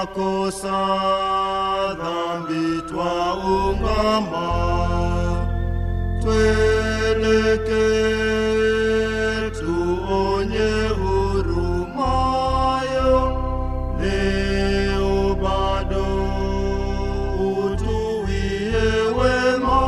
makosa dhambi twaungama tweleke tuonye hurumayo leo bado utuwie wema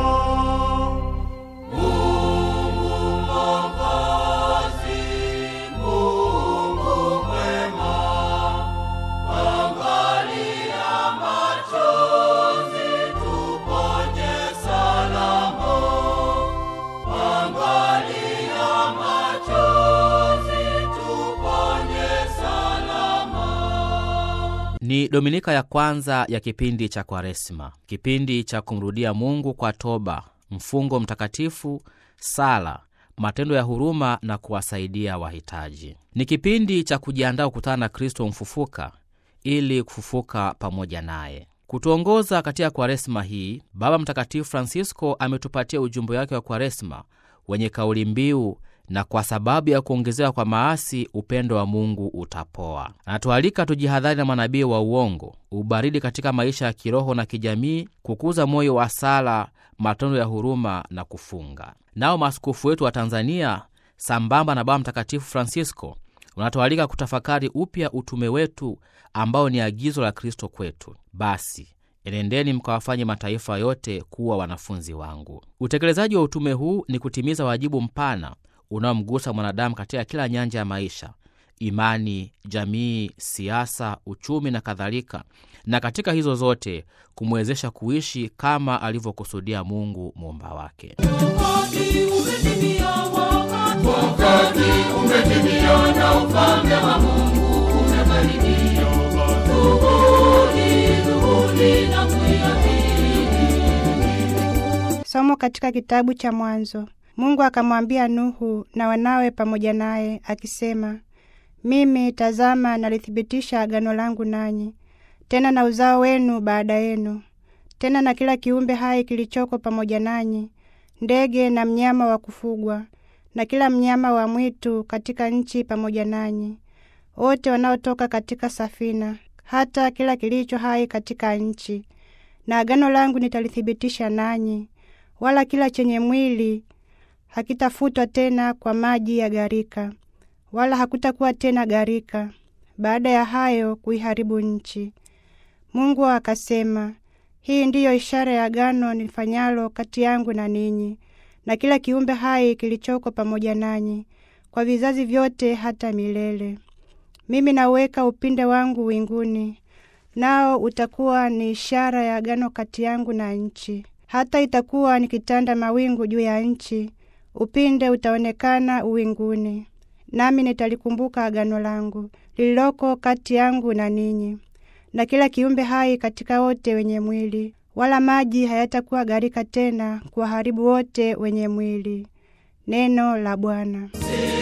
Ni dominika ya kwanza ya kipindi cha Kwaresma, kipindi cha kumrudia Mungu kwa toba, mfungo mtakatifu, sala, matendo ya huruma na kuwasaidia wahitaji. Ni kipindi cha kujiandaa kukutana na Kristo mfufuka ili kufufuka pamoja naye. Kutuongoza katika Kwaresma hii, Baba Mtakatifu Francisco ametupatia ujumbe wake wa Kwaresma wenye kauli mbiu na kwa sababu ya kuongezewa kwa maasi upendo wa Mungu utapoa. Anatualika tujihadhari na manabii wa uongo, ubaridi katika maisha ya kiroho na kijamii, kukuza moyo wa sala, matendo ya huruma na kufunga. Nao maaskofu wetu wa Tanzania sambamba na Baba Mtakatifu Francisco unatualika kutafakari upya utume wetu ambao ni agizo la Kristo kwetu. Basi enendeni mkawafanye mataifa yote kuwa wanafunzi wangu. Utekelezaji wa utume huu ni kutimiza wajibu mpana unaomgusa mwanadamu katika kila nyanja ya maisha: imani, jamii, siasa, uchumi na kadhalika, na katika hizo zote kumwezesha kuishi kama alivyokusudia Mungu muumba wake. Wakati umetimia, wakati umetimia na ufalme wa Mungu umekaribia. Tubuni, tubuni na kuiamini. Somo katika kitabu cha Mwanzo. Mungu akamwambia Nuhu na wanawe pamoja naye akisema, mimi tazama, nalithibitisha agano langu nanyi, tena na uzao wenu baada yenu, tena na kila kiumbe hai kilichoko pamoja nanyi, ndege na mnyama wa kufugwa, na kila mnyama wa mwitu katika nchi pamoja nanyi, wote wanaotoka katika safina, hata kila kilicho hai katika nchi. Na agano langu nitalithibitisha nanyi, wala kila chenye mwili hakitafutwa tena kwa maji ya gharika, wala hakutakuwa tena gharika baada ya hayo kuiharibu nchi. Mungu akasema, hii ndiyo ishara ya agano nifanyalo kati yangu na ninyi na kila kiumbe hai kilichoko pamoja nanyi kwa vizazi vyote hata milele. Mimi nauweka upinde wangu winguni, nao utakuwa ni ishara ya agano kati yangu na nchi. Hata itakuwa nikitanda mawingu juu ya nchi, upinde utaonekana uwinguni. Nami nitalikumbuka agano langu lililoko kati yangu na ninyi na kila kiumbe hai katika wote wenye mwili, wala maji hayatakuwa gharika tena kuwaharibu wote wenye mwili. Neno la Bwana.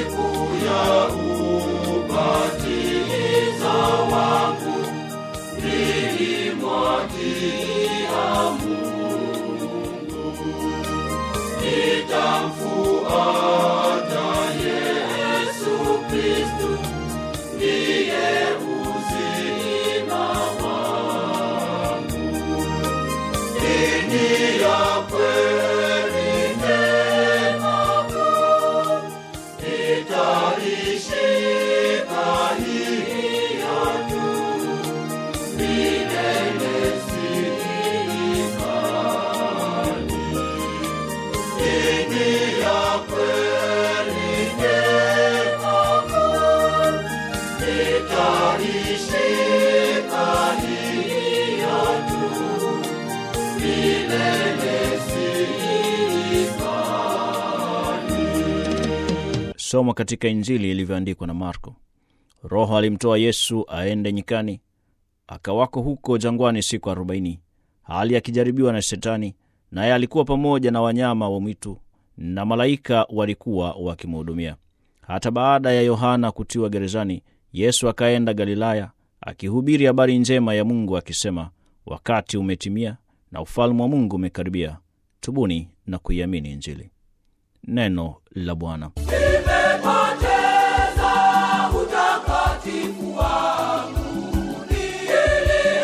Somo katika Injili ilivyoandikwa na Marko. Roho alimtoa Yesu aende nyikani, akawako huko jangwani siku arobaini, hali akijaribiwa na Shetani, naye alikuwa pamoja na wanyama wa mwitu, na malaika walikuwa wakimhudumia. Hata baada ya Yohana kutiwa gerezani, Yesu akaenda Galilaya, akihubiri habari njema ya Mungu akisema, wakati umetimia na ufalme wa Mungu umekaribia, tubuni na kuiamini Injili. Neno la Bwana. Nimepoteza utakatifu wangu, ili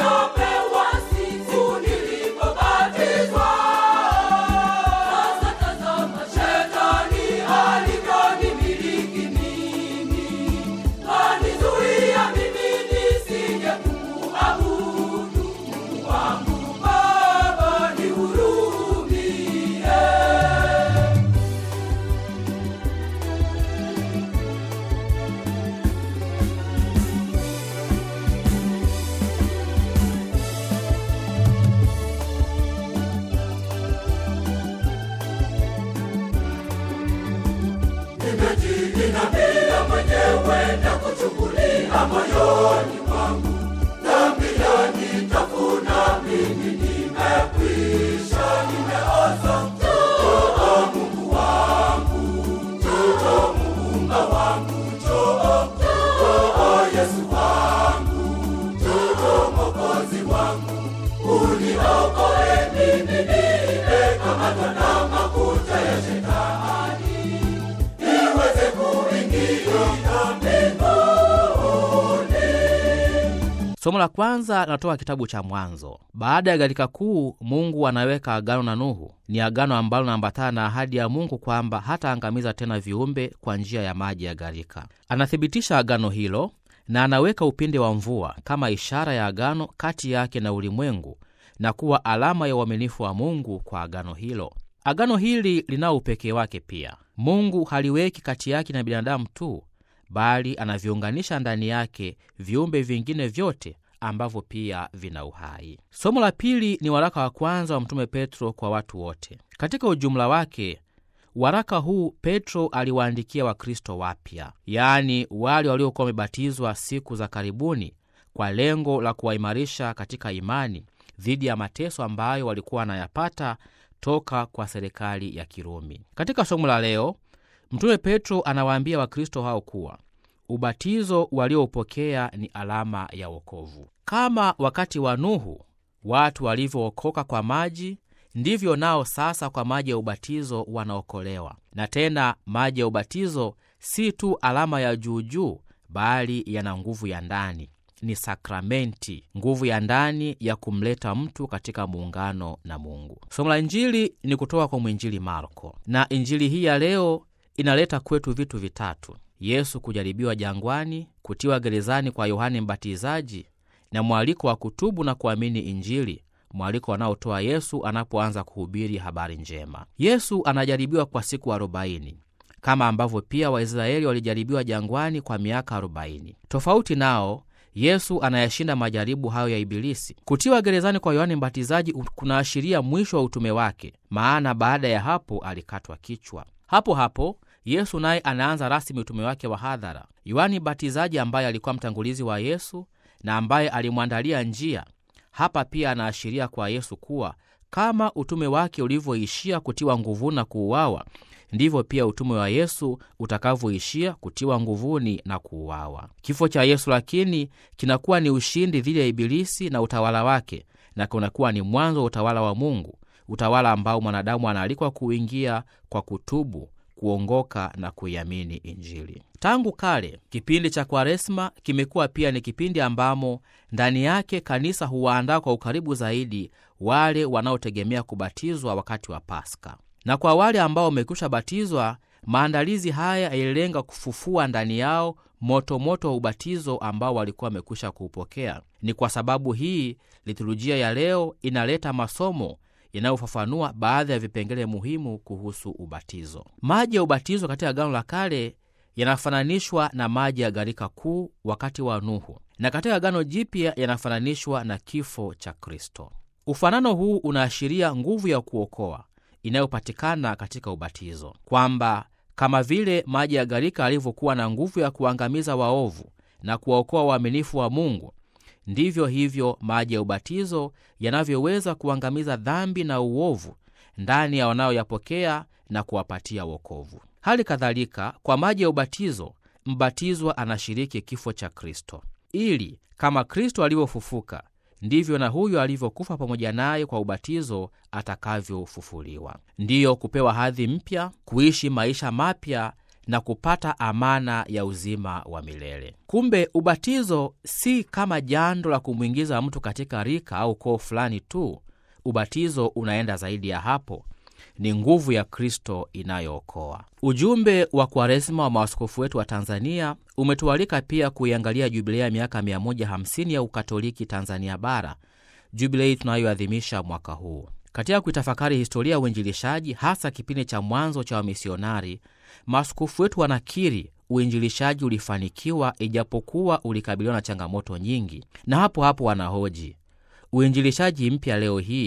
Somo la kwanza linatoka kitabu cha Mwanzo. Baada ya gharika kuu, Mungu anaweka agano na Nuhu. Ni agano ambalo linaambatana na ahadi ya Mungu kwamba hataangamiza tena viumbe kwa njia ya maji ya gharika. Anathibitisha agano hilo na anaweka upinde wa mvua kama ishara ya agano kati yake na ulimwengu na kuwa alama ya uaminifu wa Mungu kwa agano hilo. Agano hili linao upekee wake pia. Mungu haliweki kati yake na binadamu tu bali anaviunganisha ndani yake viumbe vingine vyote ambavyo pia vina uhai. Somo la pili ni waraka wa kwanza wa Mtume Petro kwa watu wote. Katika ujumla wake, waraka huu Petro aliwaandikia Wakristo wapya, yaani wale waliokuwa wamebatizwa siku za karibuni, kwa lengo la kuwaimarisha katika imani dhidi ya mateso ambayo walikuwa wanayapata toka kwa serikali ya Kirumi. Katika somo la leo Mtume Petro anawaambia Wakristo hao kuwa ubatizo walioupokea ni alama ya wokovu. Kama wakati wa Nuhu watu walivyookoka kwa maji, ndivyo nao sasa kwa maji ya ubatizo wanaokolewa. Na tena maji ya ubatizo si tu alama ya juujuu, bali yana nguvu ya ndani ni sakramenti, nguvu ya ndani ya kumleta mtu katika muungano na Mungu. Somo la Injili ni kutoka kwa mwinjili Marko, na Injili hii ya leo inaleta kwetu vitu vitatu: Yesu kujaribiwa jangwani, kutiwa gerezani kwa Yohane Mbatizaji, na mwaliko wa kutubu na kuamini Injili, mwaliko anaotoa Yesu anapoanza kuhubiri habari njema. Yesu anajaribiwa kwa siku arobaini kama ambavyo pia Waisraeli walijaribiwa jangwani kwa miaka arobaini. Tofauti nao Yesu anayashinda majaribu hayo ya Ibilisi. Kutiwa gerezani kwa Yohane Mbatizaji kunaashiria mwisho wa utume wake, maana baada ya hapo alikatwa kichwa. Hapo hapo Yesu naye anaanza rasmi utume wake wa hadhara. Yohane Mbatizaji ambaye alikuwa mtangulizi wa Yesu na ambaye alimwandalia njia, hapa pia anaashiria kwa Yesu kuwa kama utume wake ulivyoishia kutiwa nguvuni na kuuawa ndivyo pia utume wa Yesu utakavyoishia kutiwa nguvuni na kuuawa. Kifo cha Yesu lakini kinakuwa ni ushindi dhidi ya Ibilisi na utawala wake, na kunakuwa ni mwanzo wa utawala wa Mungu, utawala ambao mwanadamu anaalikwa kuingia kwa kutubu, kuongoka na kuiamini Injili. Tangu kale kipindi cha Kwaresma kimekuwa pia ni kipindi ambamo ndani yake kanisa huwaandaa kwa ukaribu zaidi wale wanaotegemea kubatizwa wakati wa Paska na kwa wale ambao wamekwisha batizwa, maandalizi haya yalilenga kufufua ndani yao motomoto moto wa ubatizo ambao walikuwa wamekwisha kuupokea. Ni kwa sababu hii liturujia ya leo inaleta masomo yanayofafanua baadhi ya vipengele muhimu kuhusu ubatizo. Maji ya ubatizo katika Agano la Kale yanafananishwa na maji ya gharika kuu wakati wa Nuhu, na katika Agano Jipya yanafananishwa na kifo cha Kristo. Ufanano huu unaashiria nguvu ya kuokoa inayopatikana katika ubatizo, kwamba kama vile maji ya gharika yalivyokuwa na nguvu ya kuangamiza waovu na kuwaokoa waaminifu wa Mungu, ndivyo hivyo maji ya ubatizo yanavyoweza kuangamiza dhambi na uovu ndani ya wanaoyapokea na kuwapatia wokovu. Hali kadhalika, kwa maji ya ubatizo mbatizwa anashiriki kifo cha Kristo, ili kama Kristo alivyofufuka ndivyo na huyo alivyokufa pamoja naye kwa ubatizo atakavyofufuliwa, ndiyo kupewa hadhi mpya, kuishi maisha mapya na kupata amana ya uzima wa milele. Kumbe ubatizo si kama jando la kumwingiza mtu katika rika au koo fulani tu. Ubatizo unaenda zaidi ya hapo, ni nguvu ya Kristo inayookoa. Ujumbe wa Kwaresima wa maaskofu wetu wa Tanzania umetualika pia kuiangalia jubilei ya miaka 150 ya Ukatoliki Tanzania Bara, jubilei tunayoadhimisha mwaka huu. Katika kuitafakari historia ya uinjilishaji, hasa kipindi cha mwanzo cha wamisionari, maaskofu wetu wanakiri uinjilishaji ulifanikiwa, ijapokuwa ulikabiliwa na changamoto nyingi, na hapo hapo wanahoji uinjilishaji mpya leo hii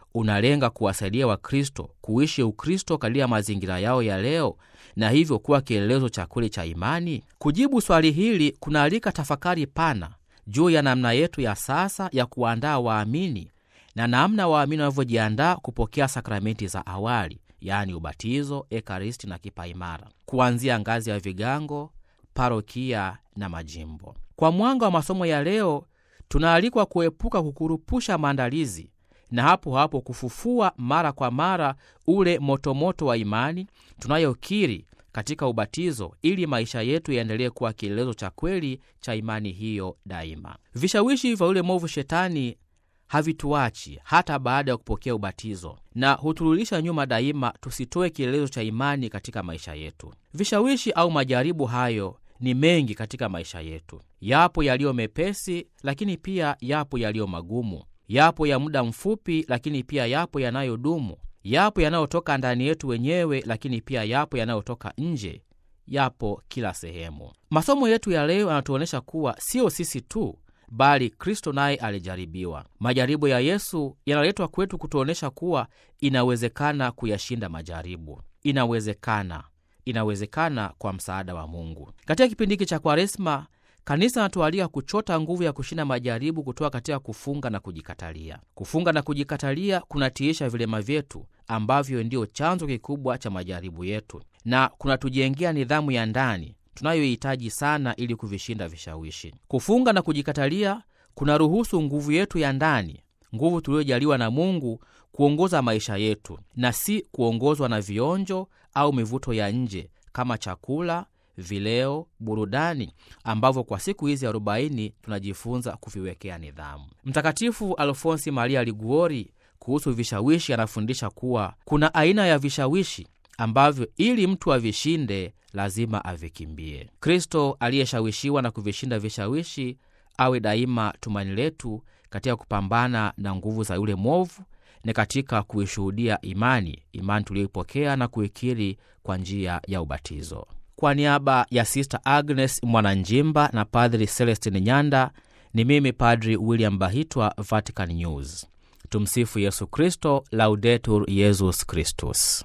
unalenga kuwasaidia Wakristo kuishi Ukristo katika mazingira yao ya leo na hivyo kuwa kielelezo cha kweli cha imani? Kujibu swali hili kunaalika tafakari pana juu ya namna yetu ya sasa ya kuandaa waamini na namna waamini wanavyojiandaa kupokea sakramenti za awali, yaani ubatizo, ekaristi na kipaimara, kuanzia ngazi ya vigango, parokia na majimbo. Kwa mwanga wa masomo ya leo, tunaalikwa kuepuka kukurupusha maandalizi na hapo hapo kufufua mara kwa mara ule motomoto wa imani tunayokiri katika ubatizo ili maisha yetu yaendelee kuwa kielelezo cha kweli cha imani hiyo daima. Vishawishi vya yule mwovu Shetani havituachi hata baada ya kupokea ubatizo na huturudisha nyuma daima, tusitoe kielelezo cha imani katika maisha yetu. Vishawishi au majaribu hayo ni mengi katika maisha yetu. Yapo yaliyo mepesi, lakini pia yapo yaliyo magumu. Yapo ya muda mfupi, lakini pia yapo yanayodumu. Yapo yanayotoka ndani yetu wenyewe, lakini pia yapo yanayotoka nje. Yapo kila sehemu. Masomo yetu ya leo yanatuonyesha kuwa sio sisi tu bali Kristo naye alijaribiwa. Majaribu ya Yesu yanaletwa kwetu kutuonyesha kuwa inawezekana kuyashinda majaribu. Inawezekana, inawezekana kwa msaada wa Mungu. Katika kipindi hiki cha Kwaresma, kanisa anatualika kuchota nguvu ya kushinda majaribu kutoka katika kufunga na kujikatalia. Kufunga na kujikatalia kunatiisha vilema vyetu ambavyo ndiyo chanzo kikubwa cha majaribu yetu, na kunatujengea nidhamu ya ndani tunayohitaji sana ili kuvishinda vishawishi. Kufunga na kujikatalia kunaruhusu nguvu yetu ya ndani, nguvu tuliyojaliwa na Mungu, kuongoza maisha yetu na si kuongozwa na vionjo au mivuto ya nje kama chakula, vileo, burudani ambavyo kwa siku hizi arobaini tunajifunza kuviwekea nidhamu. Mtakatifu Alfonsi Maria Liguori kuhusu vishawishi anafundisha kuwa kuna aina ya vishawishi ambavyo ili mtu avishinde lazima avikimbie. Kristo aliyeshawishiwa na kuvishinda vishawishi awe daima tumaini letu katika kupambana na nguvu za yule mwovu na katika kuishuhudia imani, imani tuliyoipokea na kuikiri kwa njia ya ubatizo. Kwa niaba ya Sister Agnes Mwananjimba na Padri Celestin Nyanda, ni mimi Padri William Bahitwa, Vatican News. Tumsifu Yesu Kristo, Laudetur Yesus Kristus.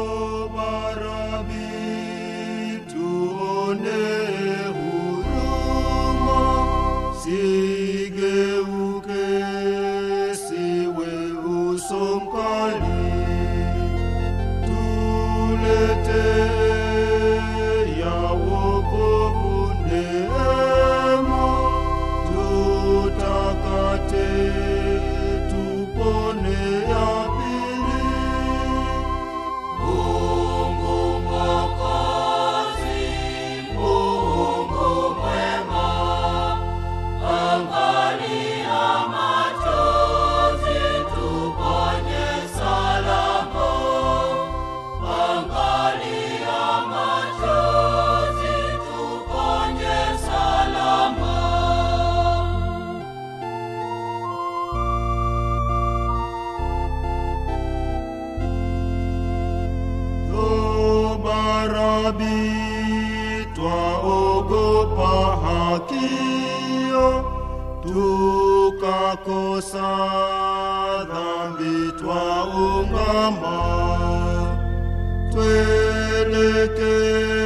Barabi, tuone huruma, sigeuke, siwe uso mkali, tulete ya wokovu neema, tutakate, tupone ya pili. Tobarabi, twaogopa hakio, tukakosa dhambi twaungama, twelekee